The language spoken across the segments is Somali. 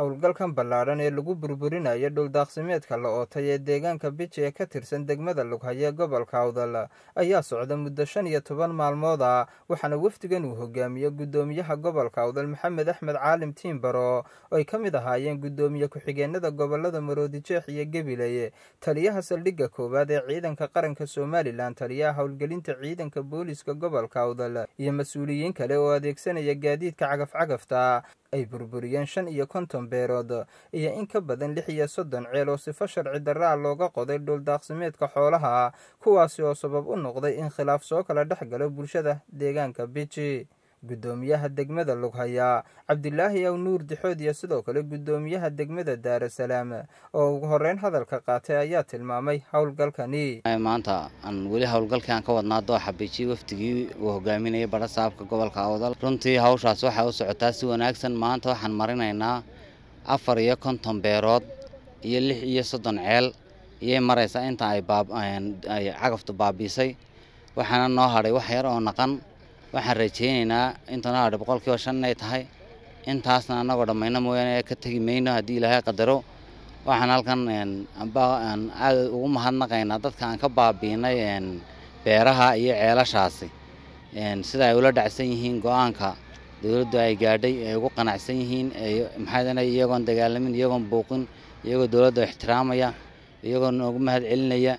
howlgalkan ballaadhan ee lagu burburinayo dhuldaaqsimeedka la ootay ee deegaanka biji ee ka tirsan degmada lughaya gobolka awdal ayaa socda muddo shan iyo toban maalmood ah waxaana wafdigan uu hogaamiyo guddoomiyaha gobolka awdal maxamed axmed caalim tiimbaro oo ay ka mid ahaayeen guddoomiye ku-xigeenada gobolada maroodijeex iyo gabiley taliyaha saldhigga koowaad ee ciidanka qaranka somalilan taliyaha howlgelinta ciidanka booliska gobolka awdal iyo mas-uuliyiin kale oo adeegsanaya gaadiidka cagaf-cagafta ay burburiyeen shan iyo konton beerood iyo in ka badan lix iyo soddon ceel oo sifo sharci darra a looga qoday dhuldaaqsimeedka xoolaha kuwaasi oo sabab u noqday in khilaaf soo kala dhex galo bulshada deegaanka biji guddoomiyaha degmada lughaya cabdilaahi aw nuur dixood iyo sidoo kale guddoomiyaha degmada daarasalaam oo ugu horeyn hadalka qaatay ayaa tilmaamay howlgalkani maanta aan weli howlgalkii aan ka wadnaa dooxa biji wafdigii uu hogaaminayay badha saabka gobolka awdal runtii hawshaas waxay u socotaa si wanaagsan maanta waxaan marinaynaa afar iyo konton beerood iyo lix iyo soddon ceel iyay maraysaa inta ay cagaftu baabiisay waxaana noo hadhay wax yar oo naqan waxaan rajaynaynaa inta noo hadhay boqolkiiba shan inay tahay intaasna annagoo dhammayno mooyaane ka tegi mayno haddii ilaahay qadaro waxaan halkan aad ugu mahadnaqaynaa dadka aan ka baabiinay beeraha iyo ceelashaasi sida ay ula dhacsan yihiin go-aanka dowladdu ay gaadhay ay ugu qanacsan yihiin maxaa iyagoon dagaalamin iyagoon buuqin iyagoo dowladda ixtiraamaya iyagoo noogu mahad celinaya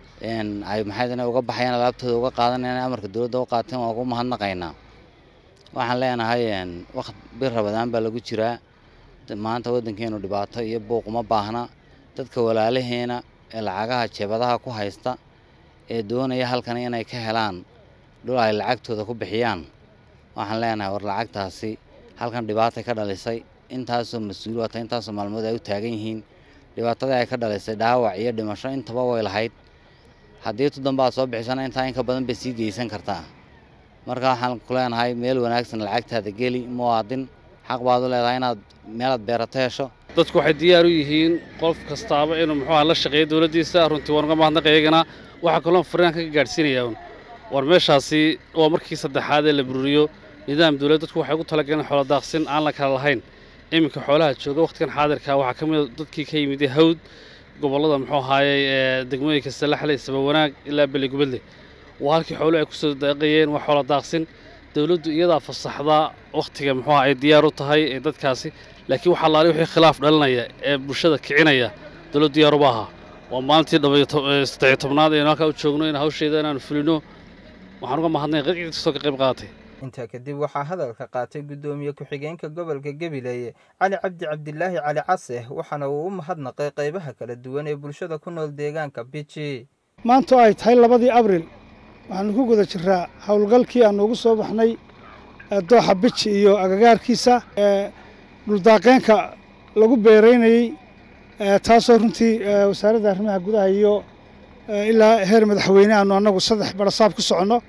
ay maxaa uga baxayaan alaabtooda uga qaadanayaan amarka dowladda u qaateen waa ugu mahadnaqaynaa waxaan leenahay waqt bir rabadaan baa lagu jiraa maanta waddankeenu dhibaato iyo buuq uma baahna dadka walaalaheena ee lacagaha jeebadaha ku haysta ee doonaya halkan inay ka helaan dhul ay lacagtooda ku bixiyaan waxaan leenahay war lacagtaasi halkan dhibaatay ka dhalisay intaasoo mas-uul wata intaasoo maalmood ay u taagan yihiin dhibaatadii ay ka dhalisay dhaawac iyo dhimasho intaba way lahayd haddii tuddanba aad soo bixisana intaa in ka badan bay sii geysan kartaa marka waxaan ku leenahay meel wanaagsan lacagtaada geli muwaadin xaq baad u leedahay inaad meelaad beerato hesho dadku waxay diyaar u yihiin qof kastaaba inuu muxuuha la shaqeeyo dowladdiisa runtii waan uga mahadnaqay iyagana waxaa kaloo fariinka ka gaadhsiinayaa war meeshaasi waa markii saddexaad ee la bururiyo nidaam dowlad dadku waxay ugu talagaleen xoolo daaqsin aan la kala lahayn iminka xoolaha jooga wakhtigan xaadirka waxaa ka mid a dadkii ka yimid hawd gobollada muxuu ahaayey ee degmooyinka salaxle sabawanaag ilaa beligubadle waa halkii xooluhu ay kusoo daaqayeen waa xoolo daaqsin dowladdu iyadaa fasaxdaa wakhtiga muxuuha ay diyaar u tahay ee dadkaasi laakiin waxaa laali wixii khilaaf dhalinaya ee bulshada kicinaya dowladdu diyaar uma aha waa maalintii saddexiyo tobnaad aynu halkaa u joogno in hawsheeda inaanu fulino waxaan uga mahadnay qadcid kastoo ka qayb qaadatay intaa kadib waxaa hadalka qaatay guddoomiye ku-xigeenka gobolka gabiley cali cabdi cabdilaahi cali case waxaana uu u mahadnaqay qaybaha kala duwan ee bulshada ku nool deegaanka biji maanta ay tahay labadii abril waxaanu ku guda jiraa howlgalkii aanu ugu soo baxnay dooxa biji iyo agagaarkiisa dhuldaaqeenka lagu beeraynayey taasoo runtii wasaaradda arrimaha gudaha iyo ilaa heer madaxweyne aanu annagu saddex barasaab ku soconno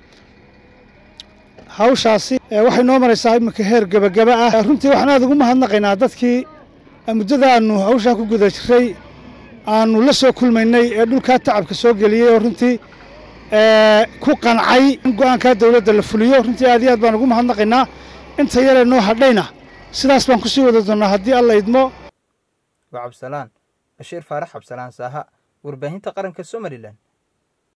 hawshaasi waxay noo maraysaa iminka heer gebagaba ah runtii waxaan aad ugu mahadnaqaynaa dadkii muddada aanu hawshaa ku guda jiray aanu la soo kulmaynay ee dhulkaa tacabka soo geliyey oo runtii ku qancay in go'aankaa dowladda la fuliyo runtii aad iyo aad baan ugu mahadnaqaynaa inta yaree noo hadhayna sidaas baan kusii wada doonnaa haddii alla idmo waa cabsalaan bashiir faarax cabsalaan saaha warbaahinta qaranka somalilan